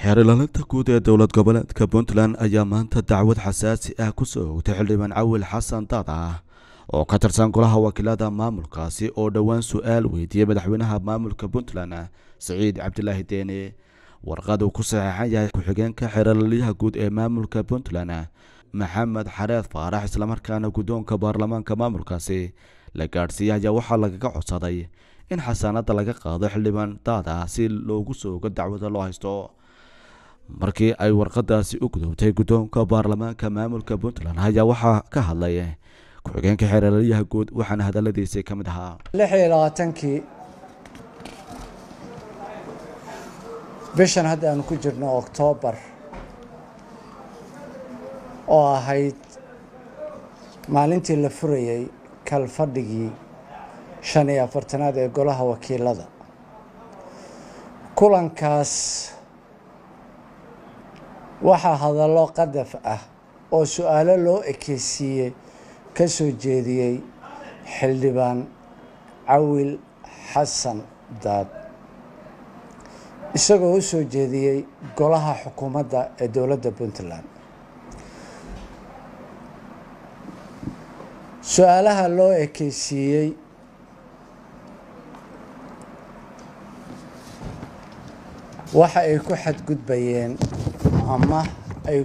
xeerlaalinta guud ee dowlad goboleedka puntland ayaa maanta dacwad xasaasi ah ku soo ogtay xildhibaan cawil xasan daad ah oo ka tirsan golaha wakiilada maamulkaasi oo dhowaan su-aal weydiiyey madaxweynaha maamulka puntland siciid cabdilaahi deene warqad uu ku saxeexan yahay ku-xigeenka xeerlaaliyaha guud ee maamulka puntland maxamed xareed faarax islamarkaana guddoonka baarlamaanka maamulkaasi la gaadhsiiyey ayaa waxaa lagaga codsaday in xasaanada laga qaado xildhibaan daad ah si loogu soo ogo dacwada loo haysto markii ay warqadaasi u gudubtay guddoonka baarlamaanka maamulka puntland ayaa waxaa ka hadlay ku-xigeenka xeerlaaliyaha guud waxaana hadaladiisii ka mid ahaa lix iyo labaatankii bishan hadda aanu ku jirno oktoobar oo ahayd maalintii la furayey kalfadhigii shan iyo afartanaad ee golaha wakiilada kulankaas waxaa hadallo qadaf ah oo su-aalo loo ekeysiiyey ka soo jeediyey xildhibaan cawil xasan daad isagoo u soo jeediyey golaha xukuumadda ee dowladda puntland su-aalaha loo ekeysiiyey waxa ay ku xadgudbayeen ama ay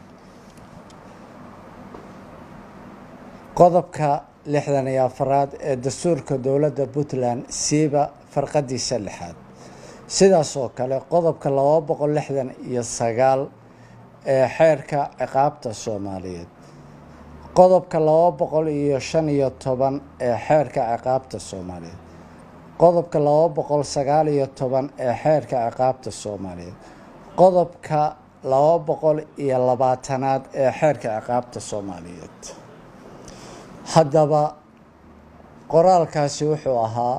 qodobka lixdan iyo afaraad ee dastuurka dowladda puntland siiba farqadiisa lixaad sidaas oo kale qodobka laba boqol lixdan iyo sagaal ee xeerka ciqaabta soomaaliyeed qodobka laba boqol iyo shan iyo toban ee xeerka ciqaabta soomaaliyeed qodobka laba boqol sagaal iyo toban ee xeerka ciqaabta soomaaliyeed qodobka laba boqol iyo labaatanaad ee xeerka ciqaabta soomaaliyeed haddaba qoraalkaasi wuxuu ahaa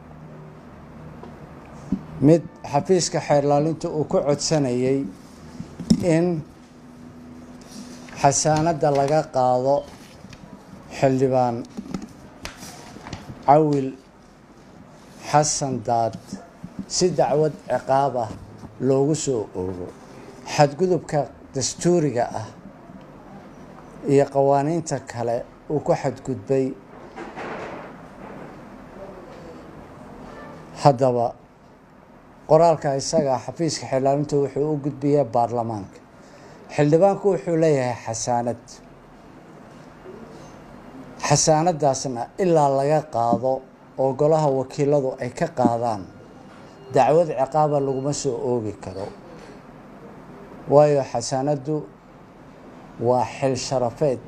mid xafiiska xeerlaalinta uu ku codsanayay in xasaanadda laga qaado xildhibaan cawil xasan daad si dacwad ciqaab ah loogu soo oogo xadgudubka dastuuriga ah iyo qawaaniinta kale uu ku xadgudbay haddaba qoraalka isaga xafiiska xeerlaalinta wuxuu u gudbiyaa baarlamaanka xildhibaanku wuxuu leeyahay xasaanad xasaanadaasna ilaa laga qaado oo golaha wakiiladu ay ka qaadaan dacwad ciqaaba laguma soo oogi karo waayo xasaanaddu waa xil sharafeed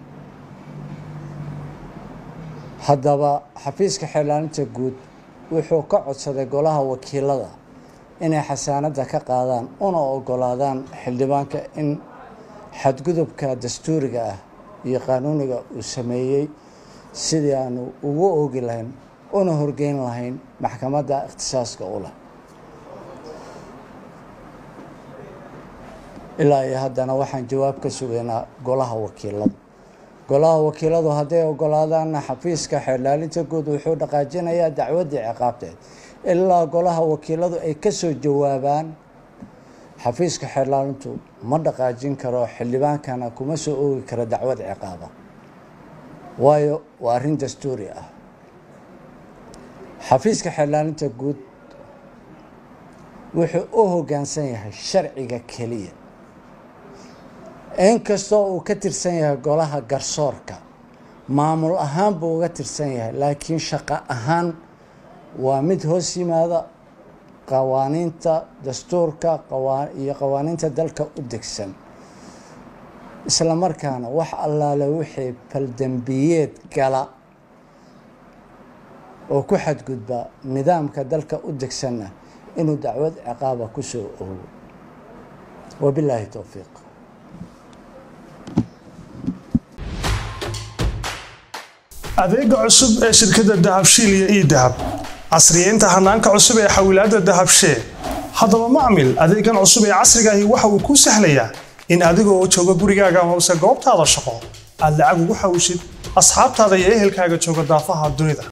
haddaba xafiiska xeerlaalinta guud wuxuu ka codsaday golaha wakiilada inay xasaanadda ka qaadaan una ogolaadaan xildhibaanka in xadgudubka dastuuriga ah iyo qaanuuniga uu sameeyey sidii aanu ugu oogi lahayn una horgeyn lahayn maxkamadda ikhtisaaska u leh ilaa iyo haddana waxaan jawaab ka sugaynaa golaha wakiilada golaha wakiiladu hadday ogolaadaanna xafiiska xeerlaalinta guud wuxuu dhaqaajinayaa dacwaddii ciqaabteed ilaa golaha wakiiladu ay ka soo jawaabaan xafiiska xeerlaalintu ma dhaqaajin karo xildhibaankana kuma soo oogi karo dacwad ciqaaba waayo waa arrin dastuuri ah xafiiska xeerlaalinta guud wuxuu u hoggaansan yahay sharciga keliya inkastoo uu ka tirsan yahay golaha garsoorka maamul ahaan buu uga tirsan yahay laakiin shaqo ahaan waa mid hoos yimaada qawaaniinta dastuurka iyo qawaaniinta dalka u degsan isla markaana wax allaale wixii faldembiyeed gala oo ku xadgudba nidaamka dalka u degsanna inuu dacwad ciqaaba ku soo oogo wabilaahi towfiiq adeega cusub ee shirkadda dahabshiil iyo ii dahab casriyeynta hanaanka cusub ee xawilaadda dahabshee haddaba macmil adeegan cusub ee casrigaahi waxa uu kuu sahlayaa in adigoo jooga gurigaaga amase goobtaada shaqo aad lacag ugu xawishid asxaabtaada iyo ehelkaaga jooga daafaha dunida